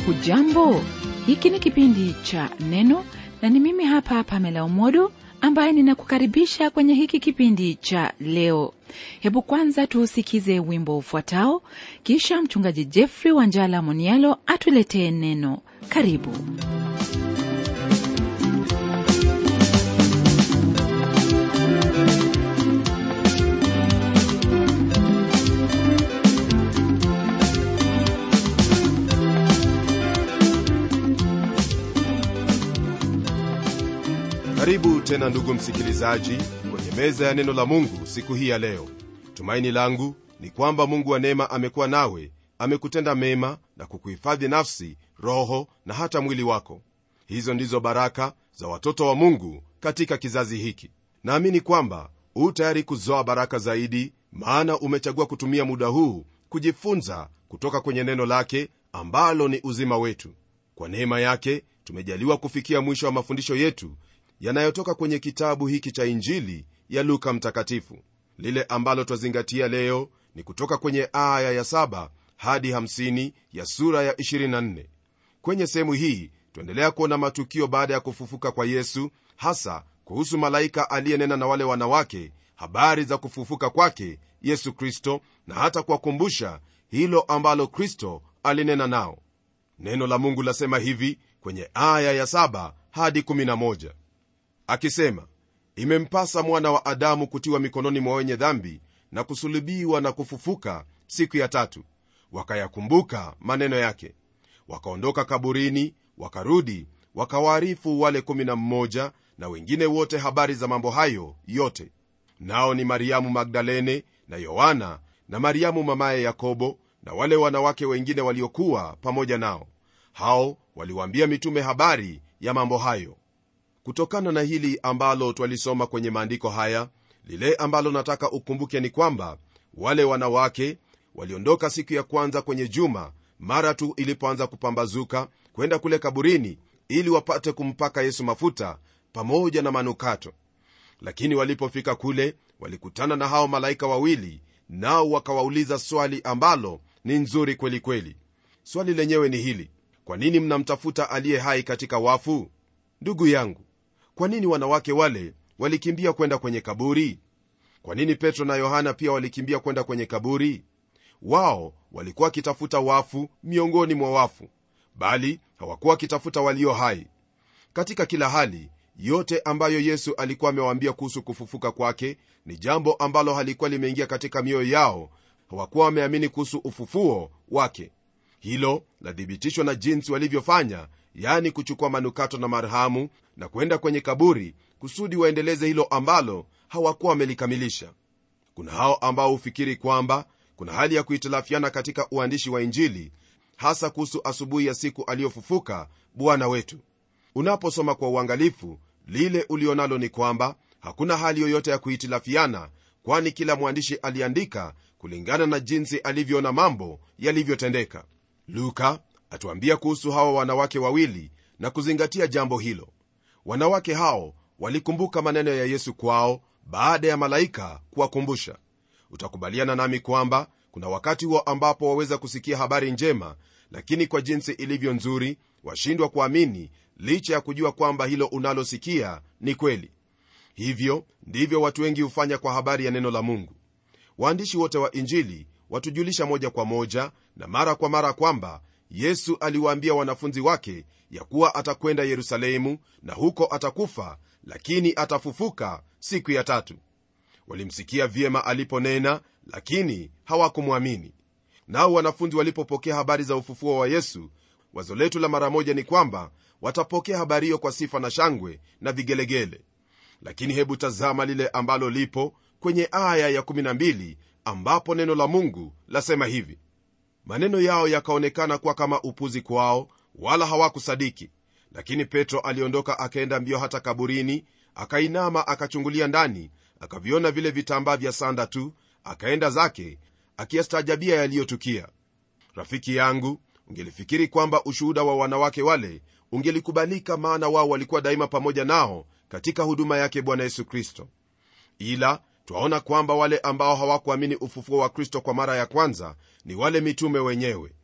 hujambo hiki ni kipindi cha neno na ni mimi hapa pamela umodo ambaye ninakukaribisha kwenye hiki kipindi cha leo hebu kwanza tuusikize wimbo ufuatao kisha mchungaji jeffrey wanjala monialo atuletee neno karibu karibu tena ndugu msikilizaji kwenye meza ya neno la mungu siku hii ya leo tumaini langu ni kwamba mungu wa neema amekuwa nawe amekutenda mema na kukuhifadhi nafsi roho na hata mwili wako hizo ndizo baraka za watoto wa mungu katika kizazi hiki naamini kwamba huu tayari kuzoa baraka zaidi maana umechagua kutumia muda huu kujifunza kutoka kwenye neno lake ambalo ni uzima wetu kwa neema yake tumejaliwa kufikia mwisho wa mafundisho yetu yanayotoka kwenye kitabu hiki cha injili ya luka mtakatifu lile ambalo twazingatia leo ni kutoka kwenye aya ya 7 hadi 50 ya sura ya 24 kwenye sehemu hii tuendelea kuona matukio baada ya kufufuka kwa yesu hasa kuhusu malaika aliyenena na wale wanawake habari za kufufuka kwake yesu kristo na hata kuwakumbusha hilo ambalo kristo alinena nao neno la mungu lasema hivi kwenye aya ya 7 hadi 11 akisema imempasa mwana wa adamu kutiwa mikononi mwa wenye dhambi na kusulubiwa na kufufuka siku ya tatu wakayakumbuka maneno yake wakaondoka kaburini wakarudi wakawaarifu wale 11 na wengine wote habari za mambo hayo yote nao ni mariamu magdalene na yohana na mariamu mamaye yakobo na wale wanawake wengine waliokuwa pamoja nao hao waliwaambia mitume habari ya mambo hayo kutokana na hili ambalo twalisoma kwenye maandiko haya lile ambalo nataka ukumbuke ni kwamba wale wanawake waliondoka siku ya kwanza kwenye juma mara tu ilipoanza kupambazuka kwenda kule kaburini ili wapate kumpaka yesu mafuta pamoja na manukato lakini walipofika kule walikutana na hao malaika wawili nao wakawauliza swali ambalo ni nzuri kweli kweli swali lenyewe ni hili kwa nini mnamtafuta aliye hai katika wafu ndugu yangu kwa nini wanawake wale walikimbia kwenda kwenye kaburi kwa nini petro na yohana pia walikimbia kwenda kwenye kaburi wao walikuwa wakitafuta wafu miongoni mwa wafu bali hawakuwa wakitafuta walio hai katika kila hali yote ambayo yesu alikuwa amewaambia kuhusu kufufuka kwake ni jambo ambalo halikuwa limeingia katika mioyo yao hawakuwa wameamini kuhusu ufufuo wake hilo lathibitishwa na jinsi walivyofanya yani kuchukua manukato na marhamu na kwenda kwenye kaburi kusudi waendeleze hilo ambalo hawakuwa wamelikamilisha kuna hao ambao hufikiri kwamba kuna hali ya kuhitilafiana katika uandishi wa injili hasa kuhusu asubuhi ya siku aliyofufuka bwana wetu unaposoma kwa uangalifu lile ulionalo ni kwamba hakuna hali yoyote ya kuhitilafiana kwani kila mwandishi aliandika kulingana na jinsi alivyoona mambo yalivyotendeka luka atuambia kuhusu hawa wanawake wawili na kuzingatia jambo hilo wanawake hao walikumbuka maneno ya yesu kwao baada ya malaika kuwakumbusha utakubaliana nami kwamba kuna wakati huo ambapo waweza kusikia habari njema lakini kwa jinsi ilivyo nzuri washindwa kuamini licha ya kujua kwamba hilo unalosikia ni kweli hivyo ndivyo watu wengi hufanya kwa habari ya neno la mungu waandishi wote wa injili watujulisha moja kwa moja na mara kwa mara kwamba yesu aliwaambia wanafunzi wake ya kuwa atakwenda yerusalemu na huko atakufa lakini atafufuka siku ya tatu walimsikia vyema aliponena lakini hawakumwamini nao wanafunzi walipopokea habari za ufufuo wa yesu wazo letu la mara moja ni kwamba watapokea habari hiyo kwa sifa na shangwe na vigelegele lakini hebu tazama lile ambalo lipo kwenye aya ya12 ambapo neno la mungu lasema hivi maneno yao yakaonekana kuwa kama upuzi kwao wala hawakusadiki lakini petro aliondoka akaenda mbio hata kaburini akainama akachungulia ndani akaviona vile vitambaa vya sanda tu akaenda zake akiyastaajabia yaliyotukia rafiki yangu ungelifikiri kwamba ushuhuda wa wanawake wale ungelikubalika maana wao walikuwa daima pamoja nao katika huduma yake bwana yesu kristo ila twaona kwamba wale ambao hawakuamini ufufuo wa kristo kwa mara ya kwanza ni wale mitume wenyewe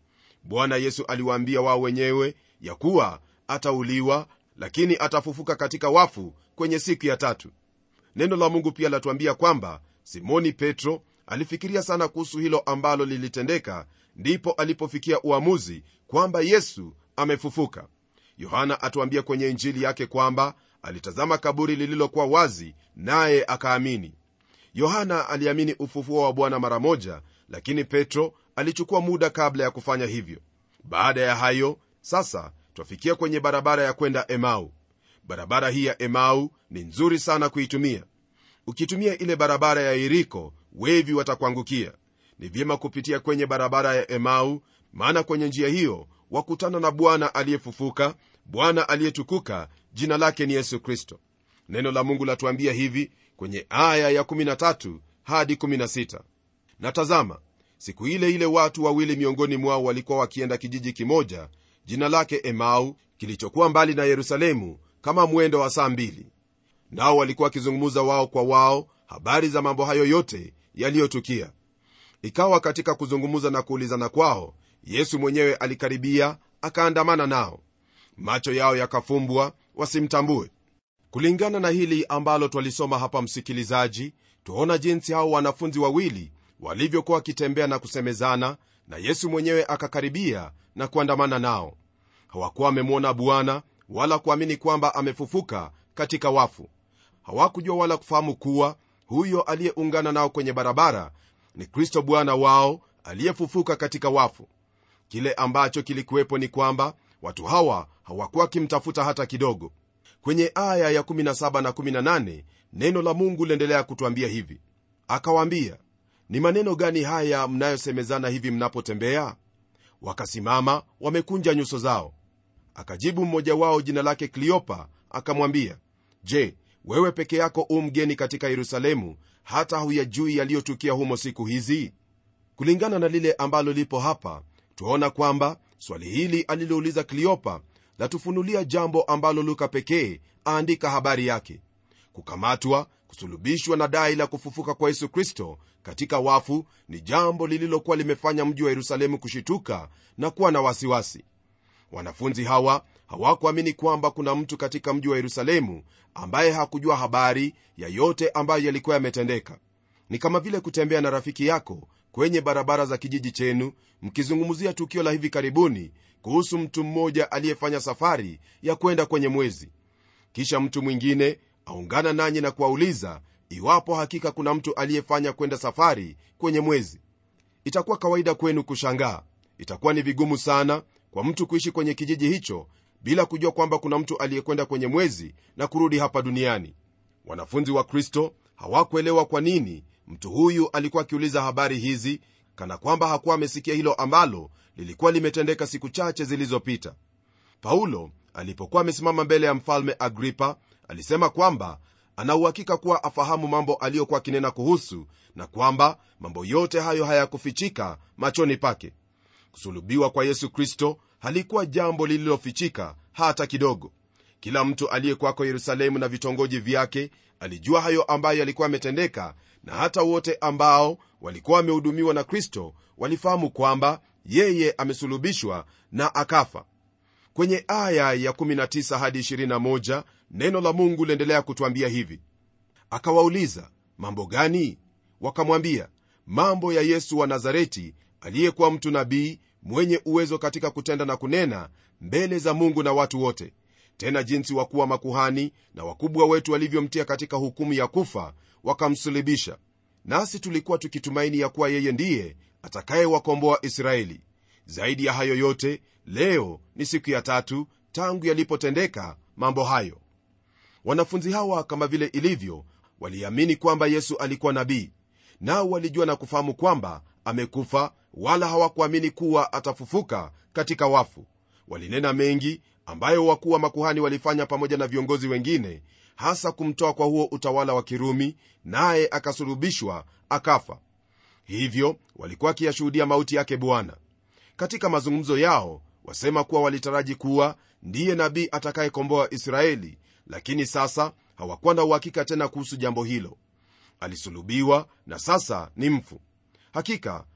bwana yesu aliwaambia wao wenyewe ya kuwa atauliwa lakini atafufuka katika wafu kwenye siku ya tatu neno la mungu pia latuambia kwamba simoni petro alifikiria sana kuhusu hilo ambalo lilitendeka ndipo alipofikia uamuzi kwamba yesu amefufuka yohana atuambia kwenye injili yake kwamba alitazama kaburi lililokuwa wazi naye akaamini yohana aliamini ufufuo wa bwana mara moja lakini petro alichukua muda kabla ya kufanya hivyo baada ya hayo sasa twafikia kwenye barabara ya kwenda emau barabara hii ya emau ni nzuri sana kuitumia ukitumia ile barabara ya iriko wevi watakuangukia ni vyema kupitia kwenye barabara ya emau maana kwenye njia hiyo wakutana na bwana aliyefufuka bwana aliyetukuka jina lake ni yesu kristo neno la mungu latuambia hivi kwenye aya ya 13 hadi 16 na tazama siku ile ile watu wawili miongoni mwao walikuwa wakienda kijiji kimoja jina lake emau kilichokuwa mbali na yerusalemu kama mwendo wa saa mbili nao walikuwa wakizungumza wao kwa wao habari za mambo hayo yote yaliyotukia ikawa katika kuzungumza na kuulizana kwao yesu mwenyewe alikaribia akaandamana nao macho yao yakafumbwa wasimtambue kulingana na hili ambalo twalisoma hapa msikilizaji twaona jinsi hao wanafunzi wawili walivyokuwa wakitembea na kusemezana na yesu mwenyewe akakaribia na kuandamana nao hawakuwa wamemwona bwana wala kuamini kwamba amefufuka katika wafu hawakujua wala kufahamu kuwa huyo aliyeungana nao kwenye barabara ni kristo bwana wao aliyefufuka katika wafu kile ambacho kilikuwepo ni kwamba watu hawa hawakuwa wakimtafuta hata kidogo kwenye aya ya 17 na 18 neno la mungu liendelea kutwambia hivi akawaambia ni maneno gani haya mnayosemezana hivi mnapotembea wakasimama wamekunja nyuso zao akajibu mmoja wao jina lake kliopa akamwambia je wewe peke yako u mgeni katika yerusalemu hata huyajui yaliyotukia humo siku hizi kulingana na lile ambalo lipo hapa twaona kwamba swali hili alilouliza kliopa latufunulia jambo ambalo luka pekee aandika habari yake kukamatwa kusulubishwa na dai la kufufuka kwa yesu kristo katika wafu ni jambo lililokuwa limefanya mji wa yerusalemu kushituka na kuwa na wasiwasi wanafunzi hawa hawakuamini kwamba kuna mtu katika mji wa yerusalemu ambaye hakujua habari ya yote ambayo yalikuwa yametendeka ni kama vile kutembea na rafiki yako kwenye barabara za kijiji chenu mkizungumzia tukio la hivi karibuni kuhusu mtu mmoja aliyefanya safari ya kwenda kwenye mwezi kisha mtu mwingine aungana nanyi na kuwauliza iwapo hakika kuna mtu aliyefanya kwenda safari kwenye mwezi itakuwa kawaida kwenu kushangaa itakuwa ni vigumu sana kwa mtu kuishi kwenye kijiji hicho bila kujua kwamba kuna mtu aliyekwenda kwenye mwezi na kurudi hapa duniani wanafunzi wa kristo hawakuelewa kwa nini mtu huyu alikuwa akiuliza habari hizi kana kwamba hakuwa amesikia hilo ambalo lilikuwa limetendeka siku chache zilizopita paulo alipokuwa amesimama mbele ya mfalme agripa alisema kwamba anauhakika kuwa afahamu mambo aliyokuwa akinena kuhusu na kwamba mambo yote hayo hayakufichika machoni pake kusulubiwa kwa yesu kristo halikuwa jambo lililofichika hata kidogo kila mtu aliyekwako yerusalemu na vitongoji vyake alijua hayo ambayo yalikuwa yametendeka na hata wote ambao walikuwa wamehudumiwa na kristo walifahamu kwamba yeye amesulubishwa na akafa kwenye aya ya 19 hadi 21 neno la mungu liendelea kutwambia hivi akawauliza mambo gani wakamwambia mambo ya yesu wa nazareti aliyekuwa mtu nabii mwenye uwezo katika kutenda na kunena mbele za mungu na watu wote tena jinsi wakuu wa makuhani na wakubwa wetu walivyomtia katika hukumu ya kufa wakamsulibisha nasi tulikuwa tukitumaini ya kuwa yeye ndiye atakayewakomboa israeli zaidi ya hayo yote leo ni siku ya tatu tangu yalipotendeka mambo hayo wanafunzi hawa kama vile ilivyo waliamini kwamba yesu alikuwa nabii nao walijua na kufahamu kwamba amekufa wala hawakuamini kuwa atafufuka katika wafu walinena mengi ambayo wakuu wa makuhani walifanya pamoja na viongozi wengine hasa kumtoa kwa huo utawala wa kirumi naye akasulubishwa akafa hivyo walikuwa wakiyashuhudia mauti yake bwana katika mazungumzo yao wasema kuwa walitaraji kuwa ndiye nabii atakayekomboa israeli lakini sasa hawakuwa na uhakika tena kuhusu jambo hilo alisulubiwa na sasa ni mfu hakika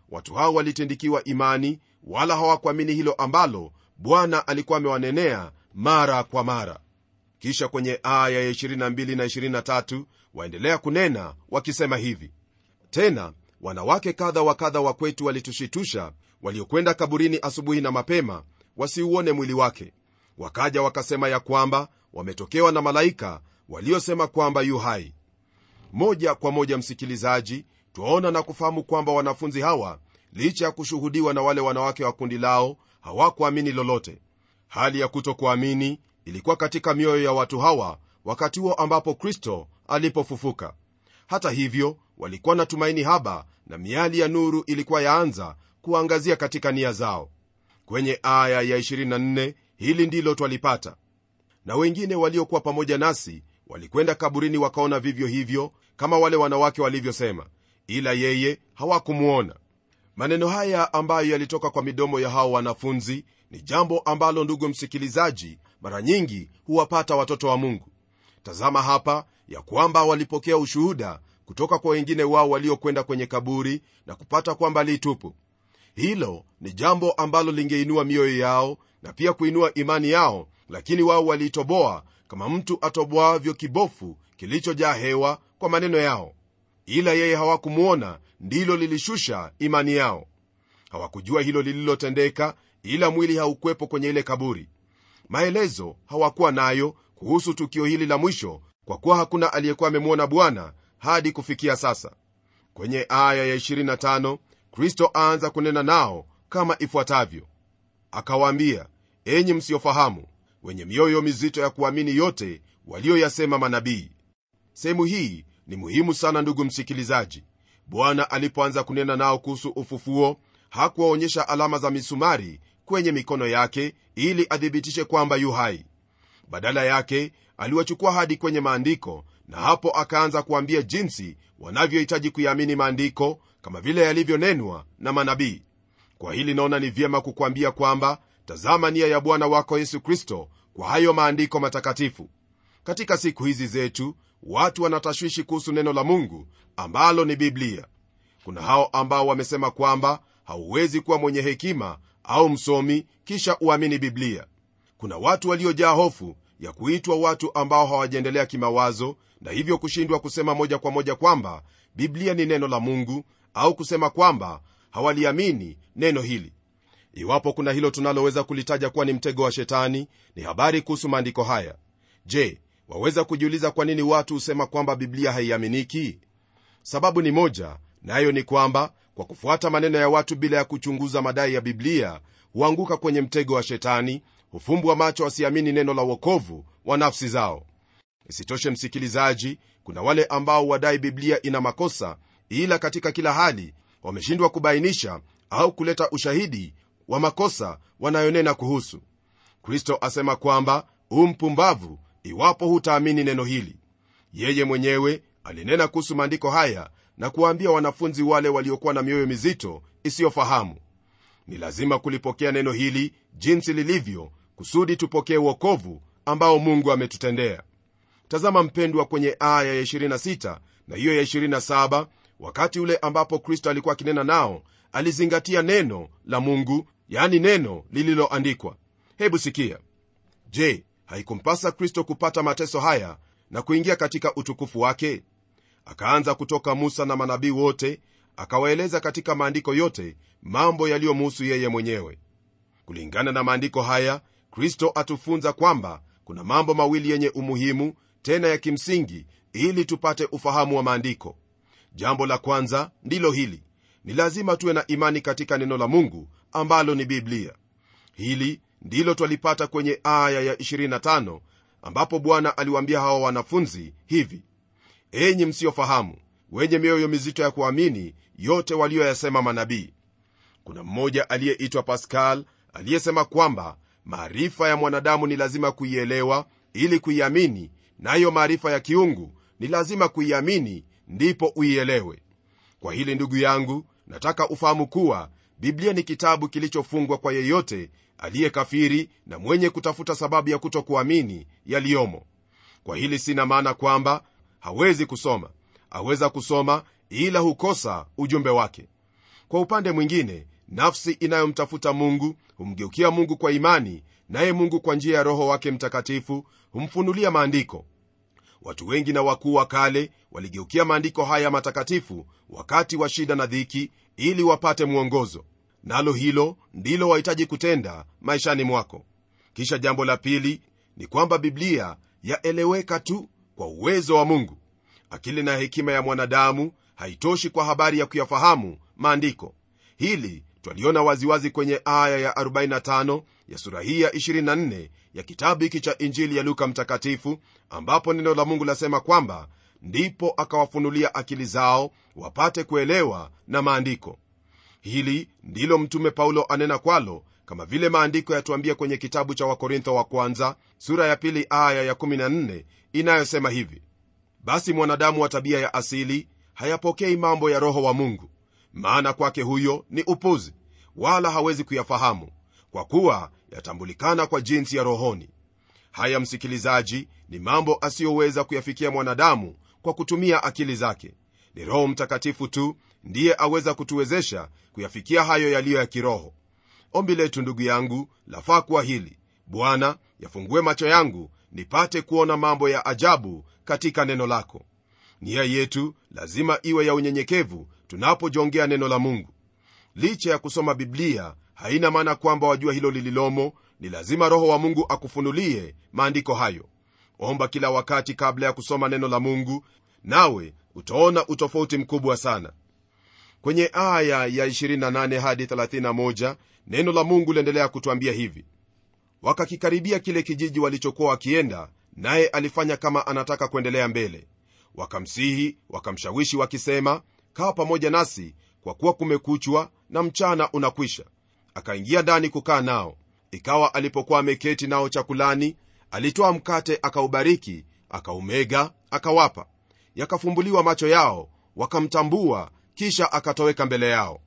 watu hao walitindikiwa imani wala hawakuamini hilo ambalo bwana alikuwa amewanenea mara kwa mara kisha kwenye aya ya 22 na 23 waendelea kunena wakisema hivi tena wanawake kadha wa kadha wa kwetu walitushitusha waliokwenda kaburini asubuhi na mapema wasiuone mwili wake wakaja wakasema ya kwamba wametokewa na malaika waliosema kwamba yu hai moja kwa moja msikilizaji twaona na kufahamu kwamba wanafunzi hawa licha ya kushuhudiwa na wale wanawake wa kundi lao hawakuamini lolote hali ya kutokuamini ilikuwa katika mioyo ya watu hawa wakati huo ambapo kristo alipofufuka hata hivyo walikuwa na tumaini haba na miali ya nuru ilikuwa yaanza kuangazia katika nia zao kwenye aya ya 24 hili ndilo twalipata na wengine waliokuwa pamoja nasi walikwenda kaburini wakaona vivyo hivyo kama wale wanawake walivyosema ila yeye hawakumwona maneno haya ambayo yalitoka kwa midomo ya hao wanafunzi ni jambo ambalo ndugu msikilizaji mara nyingi huwapata watoto wa mungu tazama hapa ya kwamba walipokea ushuhuda kutoka kwa wengine wao waliokwenda kwenye kaburi na kupata kwamba li tupu hilo ni jambo ambalo lingeinua mioyo yao na pia kuinua imani yao lakini wao waliitoboa kama mtu atoboavyo kibofu kilichojaa hewa kwa maneno yao ila yeye hawakumwona ndilo lilishusha imani yao hawakujua hilo lililotendeka ila mwili haukwepo kwenye ile kaburi maelezo hawakuwa nayo kuhusu tukio hili la mwisho kwa kuwa hakuna aliyekuwa amemwona bwana hadi kufikia sasa kwenye aya ya 25 kristo aanza kunena nao kama ifuatavyo akawaambia enyi msiofahamu wenye mioyo mizito ya kuamini yote walioyasema manabii sehemu hii ni muhimu sana ndugu msikilizaji bwana alipoanza kunena nao kuhusu ufufuo hakuwaonyesha alama za misumari kwenye mikono yake ili athibitishe kwamba yu hai badala yake aliwachukua hadi kwenye maandiko na hapo akaanza kuambia jinsi wanavyohitaji kuyaamini maandiko kama vile yalivyonenwa na manabii kwa hili naona ni vyema kukwambia kwamba tazama nia ya bwana wako yesu kristo kwa hayo maandiko matakatifu katika siku hizi zetu watu wanatashwishi kuhusu neno la mungu ambalo ni biblia kuna hao ambao wamesema kwamba hauwezi kuwa mwenye hekima au msomi kisha uamini biblia kuna watu waliojaa hofu ya kuitwa watu ambao hawajaendelea kimawazo na hivyo kushindwa kusema moja kwa moja kwamba biblia ni neno la mungu au kusema kwamba hawaliamini neno hili iwapo kuna hilo tunaloweza kulitaja kuwa ni mtego wa shetani ni habari kuhusu maandiko haya je waweza kujiuliza kwa nini watu husema kwamba biblia haiaminiki sababu ni moja nayo na ni kwamba kwa kufuata maneno ya watu bila ya kuchunguza madai ya biblia huanguka kwenye mtego wa shetani hufumbwa macho wasiamini neno la uokovu wa nafsi zao isitoshe msikilizaji kuna wale ambao wadai biblia ina makosa ila katika kila hali wameshindwa kubainisha au kuleta ushahidi wa makosa wanayonena kuhusu kristo asema kwamba u mpumbavu iwapo hutaamini neno hili yeye mwenyewe alinena kuhusu maandiko haya na kuwaambia wanafunzi wale waliokuwa na mioyo mizito isiyofahamu ni lazima kulipokea neno hili jinsi lilivyo kusudi tupokee uokovu ambao mungu ametutendea tazama mpendwa kwenye aya ya 26 na hiyo ya 27 wakati ule ambapo kristo alikuwa akinena nao alizingatia neno la mungu yani neno lililoandikwa hebu sikia je haikumpasa kristo kupata mateso haya na kuingia katika utukufu wake akaanza kutoka musa na manabii wote akawaeleza katika maandiko yote mambo yaliyomuhusu yeye mwenyewe kulingana na maandiko haya kristo atufunza kwamba kuna mambo mawili yenye umuhimu tena ya kimsingi ili tupate ufahamu wa maandiko jambo la kwanza ndilo hili ni lazima tuwe na imani katika neno la mungu ambalo ni biblia hili ndilo twalipata kwenye aya ya 25 ambapo bwana aliwaambia hawa wanafunzi hivi enyi msiofahamu wenye mioyo mizito ya kuamini yote walioyasema manabii kuna mmoja aliyeitwa pascal aliyesema kwamba maarifa ya mwanadamu ni lazima kuielewa ili kuiamini nayo maarifa ya kiungu ni lazima kuiamini ndipo uielewe kwa hili ndugu yangu nataka ufahamu kuwa biblia ni kitabu kilichofungwa kwa yeyote aliyekafiri na mwenye kutafuta sababu ya kutokuamini yaliyomo kwa hili sina maana kwamba hawezi kusoma aweza kusoma ila hukosa ujumbe wake kwa upande mwingine nafsi inayomtafuta mungu humgeukia mungu kwa imani naye mungu kwa njia ya roho wake mtakatifu humfunulia maandiko watu wengi na wakuu wa kale waligeukia maandiko haya matakatifu wakati wa shida na dhiki ili wapate mwongozo nalo hilo ndilo wahitaji kutenda maishani mwako kisha jambo la pili ni kwamba biblia yaeleweka tu kwa uwezo wa mungu akili na hekima ya mwanadamu haitoshi kwa habari ya kuyafahamu maandiko hili twaliona waziwazi kwenye aya ya 45 ya sura hii ya 24 ya kitabu hiki cha injili ya luka mtakatifu ambapo neno la mungu lasema kwamba ndipo akawafunulia akili zao wapate kuelewa na maandiko hili ndilo mtume paulo anena kwalo kama vile maandiko yatuambia kwenye kitabu cha wakorintho wa kwanza sura ya pili aya ya 14 inayosema hivi basi mwanadamu wa tabia ya asili hayapokei mambo ya roho wa mungu maana kwake huyo ni upuzi wala hawezi kuyafahamu kwa kuwa yatambulikana kwa jinsi ya rohoni haya msikilizaji ni mambo asiyoweza kuyafikia mwanadamu kwa kutumia akili zake ni roho mtakatifu tu ndiye aweza kutuwezesha kuyafikia hayo yaliyo ya kiroho ombi letu ndugu yangu lafaa kuwa hili bwana yafungue macho yangu nipate kuona mambo ya ajabu katika neno lako nia yetu lazima iwe ya unyenyekevu tunapojongea neno la mungu licha ya kusoma biblia haina maana kwamba wajua hilo lililomo ni lazima roho wa mungu akufunulie maandiko hayo omba kila wakati kabla ya kusoma neno la mungu nawe utaona utofauti mkubwa sana kwenye aya ya 28 hadi 31 neno la mungu liendelea kutwambia hivi wakakikaribia kile kijiji walichokuwa wakienda naye alifanya kama anataka kuendelea mbele wakamsihi wakamshawishi wakisema kaa pamoja nasi kwa kuwa kumekuchwa na mchana unakwisha akaingia ndani kukaa nao ikawa alipokuwa ameketi nao chakulani alitoa mkate akaubariki akaumega akawapa yakafumbuliwa macho yao wakamtambua kisha akatoweka mbele yao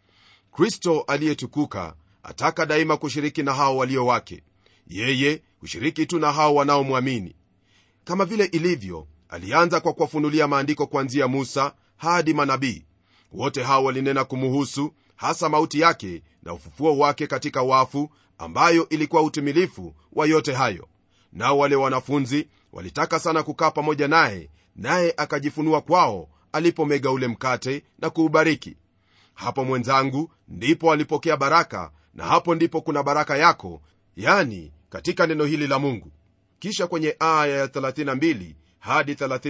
kristo aliyetukuka ataka daima kushiriki na hao walio wake yeye hushiriki tu na hao wanaomwamini kama vile ilivyo alianza kwa kuwafunulia maandiko kuanzia musa hadi manabii wote hao walinena kumuhusu hasa mauti yake na ufufuo wake katika wafu ambayo ilikuwa utimilifu wa yote hayo nao wale wanafunzi walitaka sana kukaa pamoja naye naye akajifunua kwao alipomega ule mkate na kuubariki hapo mwenzangu ndipo alipokea baraka na hapo ndipo kuna baraka yako yani katika neno hili la mungu kisha kwenye aya ya 32 hadi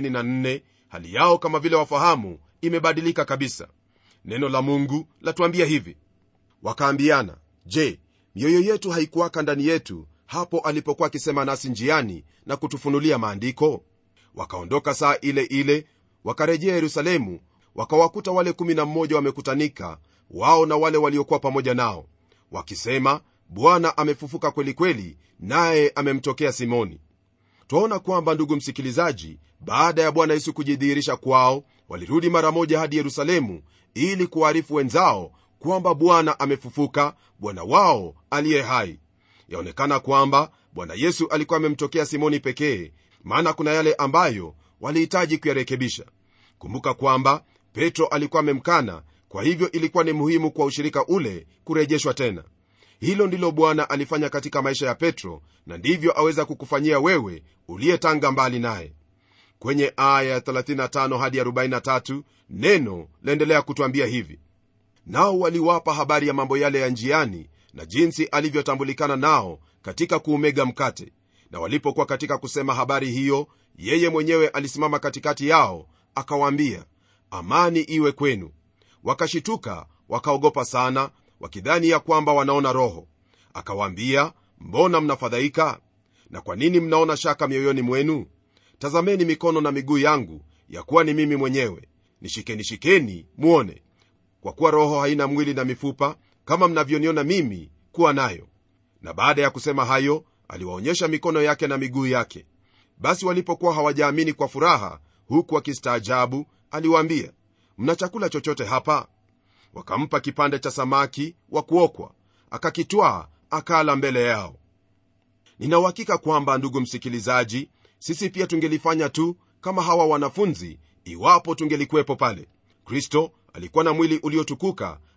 34 hali yao kama vile wafahamu imebadilika kabisa neno la mungu latuambia hivi wakaambiana je mioyo yetu haikuwaka ndani yetu hapo alipokuwa akisema nasi njiani na kutufunulia maandiko wakaondoka saa ile ile wakarejea yerusalemu wakawakuta wale 11 wamekutanika wao na wale waliokuwa pamoja nao wakisema bwana amefufuka kweli kweli naye amemtokea simoni twaona kwamba ndugu msikilizaji baada ya bwana yesu kujidhihirisha kwao walirudi mara moja hadi yerusalemu ili kuwaarifu wenzao kwamba bwana amefufuka bwana wao aliye hai yaonekana kwamba bwana yesu alikuwa amemtokea simoni pekee maana kuna yale ambayo walihitaji kuyarekebisha kumbuka kwamba petro alikuwa amemkana kwa hivyo ilikuwa ni muhimu kwa ushirika ule kurejeshwa tena hilo ndilo bwana alifanya katika maisha ya petro na ndivyo aweza kukufanyia wewe uliyetanga mbali naye kwenye aya ya 35 hadi 43 neno laendelea kutwambia hivi nao waliwapa habari ya mambo yale ya njiani na jinsi alivyotambulikana nao katika kuumega mkate na walipokuwa katika kusema habari hiyo yeye mwenyewe alisimama katikati yao akawaambia amani iwe kwenu wakashituka wakaogopa sana wakidhani ya kwamba wanaona roho akawaambia mbona mnafadhaika na kwa nini mnaona shaka mioyoni mwenu tazameni mikono na miguu yangu ya kuwa ni mimi mwenyewe nishikeni shikeni mwone kwa kuwa roho haina mwili na mifupa kama mnavyoniona mimi kuwa nayo na baada ya kusema hayo aliwaonyesha mikono yake na miguu yake basi walipokuwa hawajaamini kwa furaha huku wakistaajabu aliwaambia mna chakula chochote hapa wakampa kipande cha samaki wa kuokwa akakitwaa akala mbele yao ninauhakika kwamba ndugu msikilizaji sisi pia tungelifanya tu kama hawa wanafunzi iwapo tungelikuwepo pale kristo alikuwa na mwili uliotukuka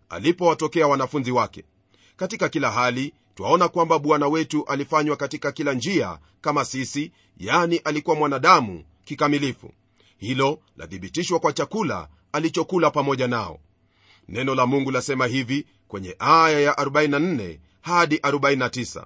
alipowatokea wanafunzi wake katika kila hali twaona kwamba bwana wetu alifanywa katika kila njia kama sisi yani alikuwa mwanadamu kikamilifu hilo lathibitishwa kwa chakula alichokula pamoja nao neno la mungu lasema hivi kwenye aya ya 44 hadi 49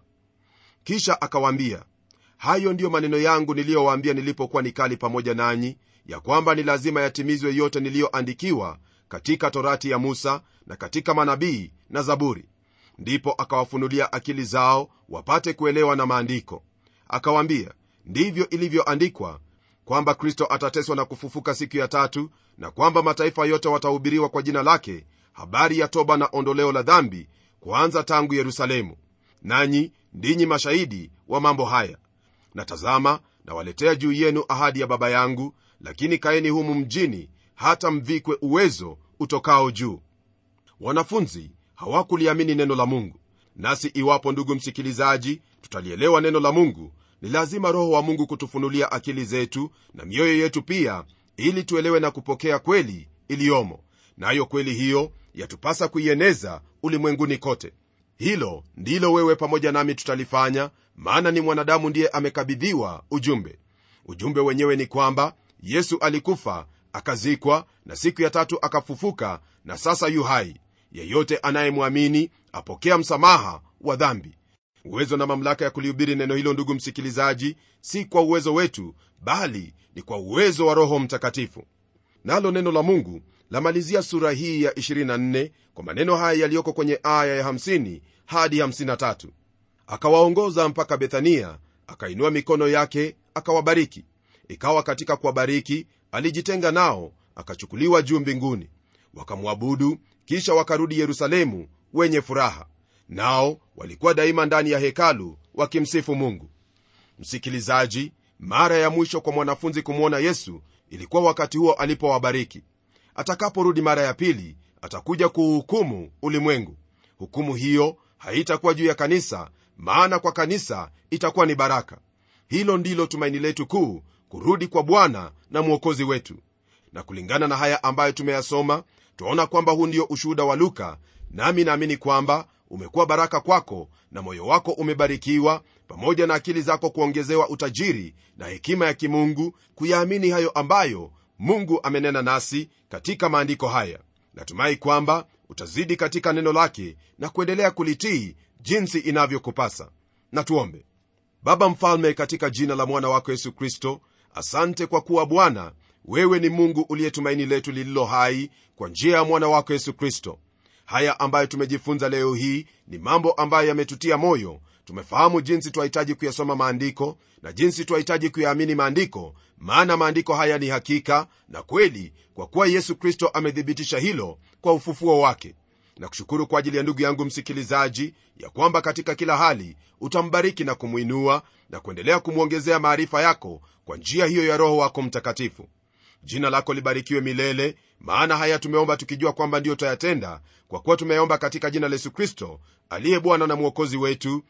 kisha akawaambia hayo ndiyo maneno yangu niliyowaambia nilipokuwa nikali pamoja nanyi ya kwamba ni lazima yatimizwe yote niliyoandikiwa katika torati ya musa na katika manabii na zaburi ndipo akawafunulia akili zao wapate kuelewa na maandiko akawaambia ndivyo ilivyoandikwa kwamba kristo atateswa na kufufuka siku ya tatu na kwamba mataifa yote watahubiriwa kwa jina lake habari ya toba na ondoleo la dhambi kuanza tangu yerusalemu nanyi ndinyi mashahidi wa mambo haya na tazama nawaletea juu yenu ahadi ya baba yangu lakini kaeni humu mjini hata mvikwe uwezo utokao juu wanafunzi hawakuliamini neno la mungu nasi iwapo ndugu msikilizaji tutalielewa neno la mungu ni lazima roho wa mungu kutufunulia akili zetu na mioyo yetu pia ili tuelewe na kupokea kweli iliyomo nayo na kweli hiyo yatupasa kuieneza ulimwenguni kote hilo ndilo wewe pamoja nami tutalifanya maana ni mwanadamu ndiye amekabidhiwa ujumbe ujumbe wenyewe ni kwamba yesu alikufa akazikwa na siku ya tatu akafufuka na sasa yu hai yeyote anayemwamini apokea msamaha wa dhambi uwezo na mamlaka ya kulihubiri neno hilo ndugu msikilizaji si kwa uwezo wetu bali ni kwa uwezo wa roho mtakatifu nalo neno la mungu lamalizia sura hii ya 24 kwa maneno haya yaliyoko kwenye aya ya 50 hadi 53 akawaongoza mpaka bethania akainua mikono yake akawabariki ikawa katika kuwabariki alijitenga nao akachukuliwa juu mbinguni wakamwabudu kisha wakarudi yerusalemu wenye furaha nao walikuwa daima ndani ya hekalu wakimsifu mungu msikilizaji mara ya mwisho kwa mwanafunzi kumwona yesu ilikuwa wakati huo alipowabariki atakaporudi mara ya pili atakuja kuuhukumu ulimwengu hukumu hiyo haitakuwa juu ya kanisa maana kwa kanisa itakuwa ni baraka hilo ndilo tumaini letu kuu kurudi kwa bwana na mwokozi wetu na kulingana na haya ambayo tumeyasoma twaona kwamba huu ndio ushuhuda wa luka nami naamini kwamba umekuwa baraka kwako na moyo wako umebarikiwa pamoja na akili zako kuongezewa utajiri na hekima ya kimungu kuyaamini hayo ambayo mungu amenena nasi katika maandiko haya natumai kwamba utazidi katika neno lake na kuendelea kulitii jinsi inavyokupasa na tuombe baba mfalme katika jina la mwana wako yesu kristo asante kwa kuwa bwana wewe ni mungu uliyetumaini letu lililo hai kwa njia ya mwana wako yesu kristo haya ambayo tumejifunza leo hii ni mambo ambayo yametutia moyo tumefahamu jinsi twahitaji kuyasoma maandiko na jinsi twahitaji kuyaamini maandiko maana maandiko haya ni hakika na kweli kwa kuwa yesu kristo amethibitisha hilo kwa ufufuo wake na kushukuru kwa ajili ya ndugu yangu msikilizaji ya kwamba katika kila hali utambariki na kumwinua na kuendelea kumwongezea maarifa yako kwa njia hiyo ya roho wako mtakatifu jina lako libarikiwe milele maana haya tumeomba tukijua kwamba ndiyo tayatenda kwa kuwa tumeomba katika jina la yesu kristo aliye bwana na mwokozi wetu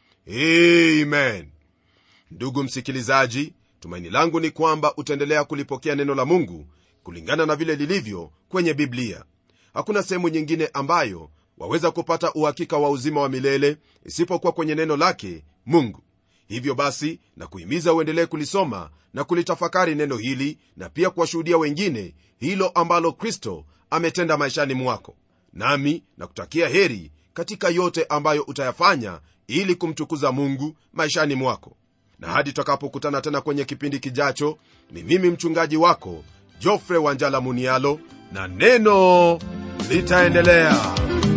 amen ndugu msikilizaji tumaini langu ni kwamba utaendelea kulipokea neno la mungu kulingana na vile lilivyo kwenye biblia hakuna sehemu nyingine ambayo waweza kupata uhakika wa uzima wa milele isipokuwa kwenye neno lake mungu hivyo basi na kuhimiza uendelee kulisoma na kulitafakari neno hili na pia kuwashuhudia wengine hilo ambalo kristo ametenda maishani mwako nami na kutakia heri katika yote ambayo utayafanya ili kumtukuza mungu maishani mwako na hadi tutakapokutana tena kwenye kipindi kijacho ni mimi mchungaji wako jofre wanjala munialo na neno litaendelea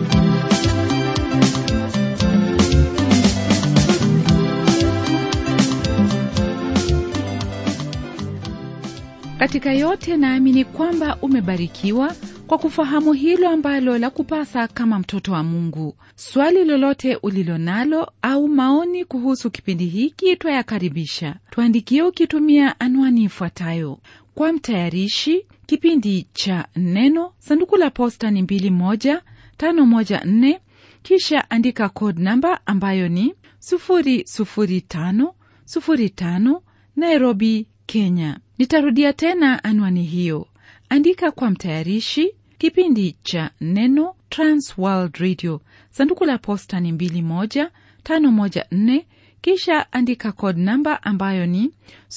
katika yote naamini kwamba umebarikiwa kwa kufahamu hilo ambalo la kupasa kama mtoto wa mungu swali lolote ulilo nalo au maoni kuhusu kipindi hiki twayakaribisha tuandikie ukitumia anwani ifuatayo kwa mtayarishi kipindi cha neno sanduku la posta ni 2154 kisha andika code namba ambayo ni 00505 nairobi kenya nitarudia tena anwani hiyo andika kwa mtayarishi kipindi cha neno transworld radio sanduku la posta ni 21514 kisha andika code namba ambayo ni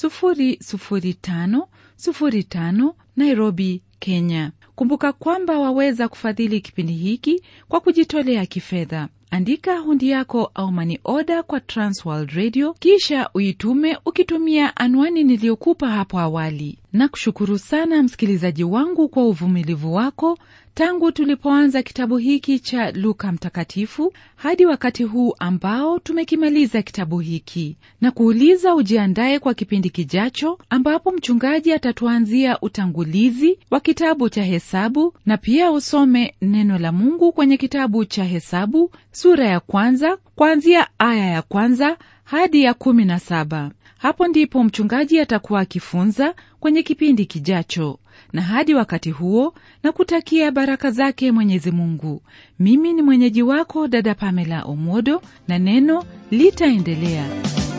00505 nairobi kenya kumbuka kwamba waweza kufadhili kipindi hiki kwa kujitolea kifedha andika hundi yako au mani oda kwa transworld radio kisha uitume ukitumia anwani niliyokupa hapo awali na kushukuru sana msikilizaji wangu kwa uvumilivu wako tangu tulipoanza kitabu hiki cha luka mtakatifu hadi wakati huu ambao tumekimaliza kitabu hiki na kuuliza ujiandaye kwa kipindi kijacho ambapo mchungaji atatuanzia utangulizi wa kitabu cha hesabu na pia usome neno la mungu kwenye kitabu cha hesabu sura ya kwanza kuanzia aya ya kwanza hadi ya kumi na saba hapo ndipo mchungaji atakuwa akifunza kwenye kipindi kijacho na hadi wakati huo na kutakia baraka zake mwenyezi mungu mimi ni mwenyeji wako dada pamela omodo na neno litaendelea